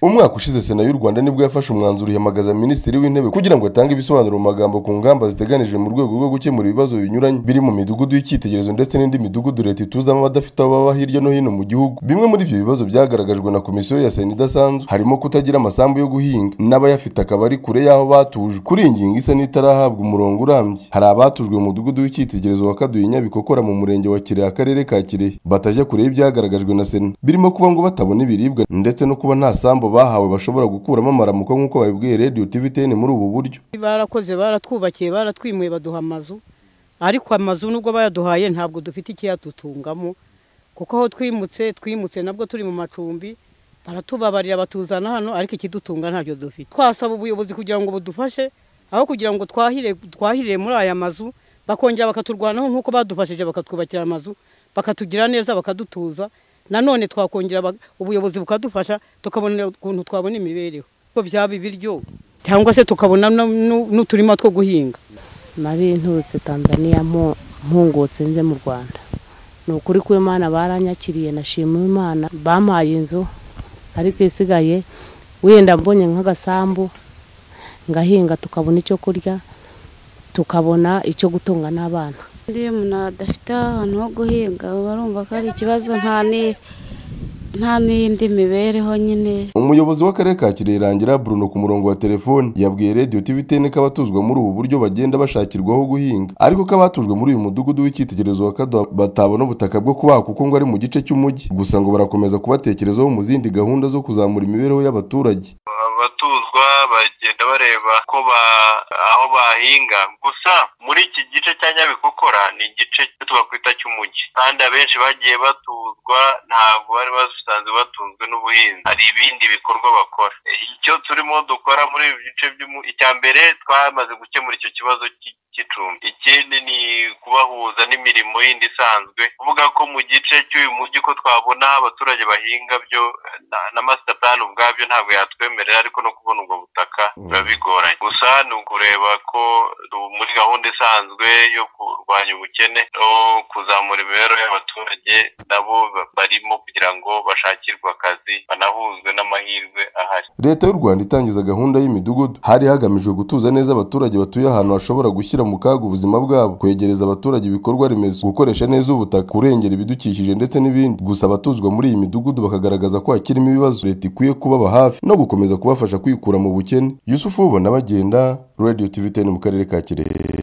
umwaka ushize sena y'u rwanda nibwo yafashe umwanzuro ihamagaza minisitiri w'intebe kugira ngo atange ibisobanuro mu magambo ku ngamba ziteganijwe mu rwego rwo gukemura ibibazo binyuranye biri mu midugudu y'icyitegererezo ndetse n'indi midugudu leta ituzamo abadafite aho baba hirya no hino mu gihugu bimwe muri ibyo bibazo byagaragajwe na komisiyo ya sena idasanzwe harimo kutagira amasambu yo guhinga n'abayafite akaba ari kure y'aho batujwe kuri iyi ngingo isa n'itarahabwa umurongo urambye hari abatujwe mu mudugudu w'icyitegererezo wa kaduye nyabikokora mu murenge wa kirehe akarere ka kirehe batajya kure y'ibyagaragajwe na sena birimo kuba ngo batabona ibiribwa ndetse no kuba nta sambu bahawe bashobora gukuramo amaramuko nk'uko babibwiye radiyo tiviteni muri ubu buryo barakoze baratwubakiye baratwimuye baduha amazu ariko amazu nubwo bayaduhaye ntabwo dufite ikiyadutungamo kuko aho twimutse twimutse nabwo turi mu macumbi baratubabarira batuzana hano ariko ikidutunga ntacyo dufite twasaba ubuyobozi kugira ngo budufashe aho kugira ngo twahire twahirire muri aya mazu bakongera bakaturwanaho nk'uko badufashije bakatwubakira amazu bakatugira neza bakadutuza nanone twakongera ubuyobozi bukadufasha tukabona ukuntu twabona imibereho ko byaba ibiryo cyangwa se tukabona n'uturima two guhinga nabi nturutse tanzania mpungutse nze mu rwanda ni ukuri ko imana baranyakiriye nashima imana bampaye inzu ariko isigaye wenda mbonye nk'agasambu ngahinga tukabona icyo kurya tukabona icyo gutunga n'abana iyo umuntu adafite ahantu ho guhinga barumva ko ari ikibazo nta n'indi mibereho nyine umuyobozi w'akarere ka kirerangira Bruno ku murongo wa telefoni yabwiye radiyo tiviteni ko abatuzwa muri ubu buryo bagenda bashakirwaho guhinga ariko ko abatujwe muri uyu mudugudu w'icyitegererezo wa kaduha batabona ubutaka bwo kubaha kuko ngo ari mu gice cy'umujyi gusa ngo barakomeza kubatekerezaho mu zindi gahunda zo kuzamura imibereho y'abaturage abatuzwa bagenda bareba ko aho bahinga gusa muri iki gice cya nyabikokora ni igice twakwita cy'umujyi kandi abenshi bagiye batuzwa ntabwo bari basanzwe batunzwe n'ubuhinzi hari ibindi bikorwa bakora icyo turimo dukora muri ibi bice icya mbere twamaze gukemura icyo kibazo cy'icumbi ikindi ni kubahuza n'imirimo yindi isanzwe kuvuga ko mu gice cy'uyu mujyi ko twabona abaturage bahinga byo na masita plani ubwabyo ntabwo yatwemerera ariko no kubona ubwo butaka biba bigoranye gusa ni ukureba ko muri gahunda isanzwe yo kurwanya ubukene no kuzamura imibereho y'abaturage nabo barimo kugira ngo bashakirwe akazi banahuzwe n'amahirwe ahari leta y'u rwanda itangiza gahunda y'imidugudu hari hagamijwe gutuza neza abaturage batuye ahantu hashobora gushyira mu kaga ubuzima bwabo kwegereza abaturage ibikorwa remezo gukoresha neza ubutaka kurengera ibidukikije ndetse n'ibindi gusa abatuzwa muri iyi midugudu bakagaragaza ko hakirimo ibibazo leta ikwiye kubaba hafi no gukomeza kubafasha kwikura mu bukene yusufu ubona bagenda radiyo tiviteni mu karere ka kirehe